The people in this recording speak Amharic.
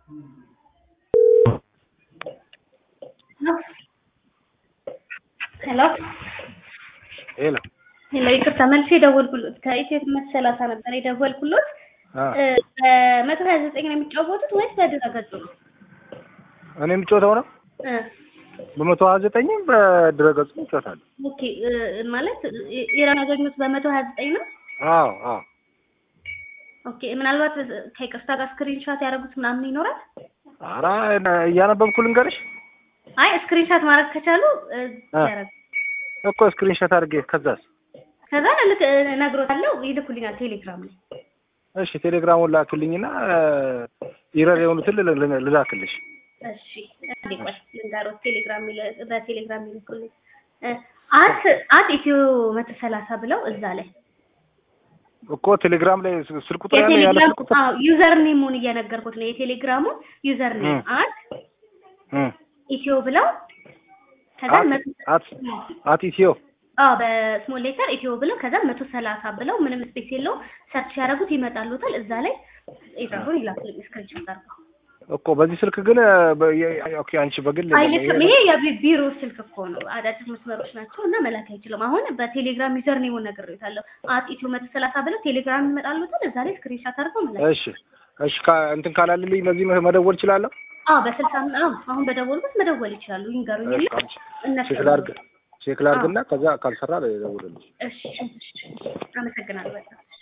ሄሎ ሄሎ ሄሎ፣ ይቅርታ መልሼ የደወልኩሎት ከኢትዮ መሰላሳ ነበር የደወልኩሎት። አ በመቶ ሀያ ዘጠኝ ነው የሚጫወቱት ወይስ በድረገጹ ነው? እኔ የምጮተው ነው እ በመቶ ሀያ ዘጠኝም በድረገጹ እጮታለሁ። ኦኬ እ ማለት ኢራን ያገኙት በመቶ ሀያ ዘጠኝ ነው። አዎ አዎ ኦኬ ምናልባት ከይቅርታ ጋር ስክሪንሻት ያደረጉት ምናምን ይኖራል። ኧረ እያነበብኩ ልንገርሽ አይ ስክሪንሻት ማድረግ ከቻሉ እ አ ያደርጉ። እኮ ስክሪንሾት አድርጌ ከዛስ ከዛ ልክ እነግሮታለሁ ይልኩልኛል ቴሌግራም ላይ። እሺ ቴሌግራሙን ላክልኝና ኢረር የሆኑትን ል- ል- ልላክልሽ። እሺ እንዴ ቆይ ልንገሮት ቴሌግራም ይለ- በቴሌግራም ይልኩልኝ እ አት አት ኢትዮ መቶ ሰላሳ ብለው እዛ ላይ እኮ ቴሌግራም ላይ ስ- ስልክ ቁጥር ያለ ያለ የቴሌግራም ስልክ ቁጥር አዎ ዩዘር ኔሙን እየነገርኩት ነው። የቴሌግራሙን ዩዘር ኔም እ አት እ ኢትዮ ብለው ከዛ አት መቶ አት አት ኢትዮ አዎ በስሞል ሌተር ኢትዮ ብለው ከዛ መቶ ሰላሳ ብለው ምንም ስፔስ የለውም ሰርች ያደረጉት ይመጣሉታል። እዛ ላይ ኢራሩን ይላኩልኝ ስክሪንሾት አድርገው። እኮ በዚህ ስልክ ግን በ- የ- ኦኬ አንቺ በግል አይልክም። ይሄ የቢሮ ስልክ እኮ ነው። አዳዲስ መስመሮች ናቸው እና መላክ አይችልም። አሁን በቴሌግራም ዩዘር ኔሙን ነግሬዎታለሁ። አት ኢትዮ መቶ ሰላሳ ብለው ቴሌግራም ይመጣሉታል። እዛ ላይ ስክሪንሾት አድርገው መላክ እሺ እሺ ካ- እንትን ካላልልኝ በዚህ መ- መደወል እችላለሁ። አዎ በስልሳ አዎ አሁን በደወልኩት መደወል ይችላሉ። ይንገሩኝ እና እሺ፣ አንቺ እነሱ ቼክ ላድርግ ቼክ ላድርግና ከዛ ካልሰራ እደውልልሽ። እሺ፣ እሺ፣ አመሰግናለሁ በጣም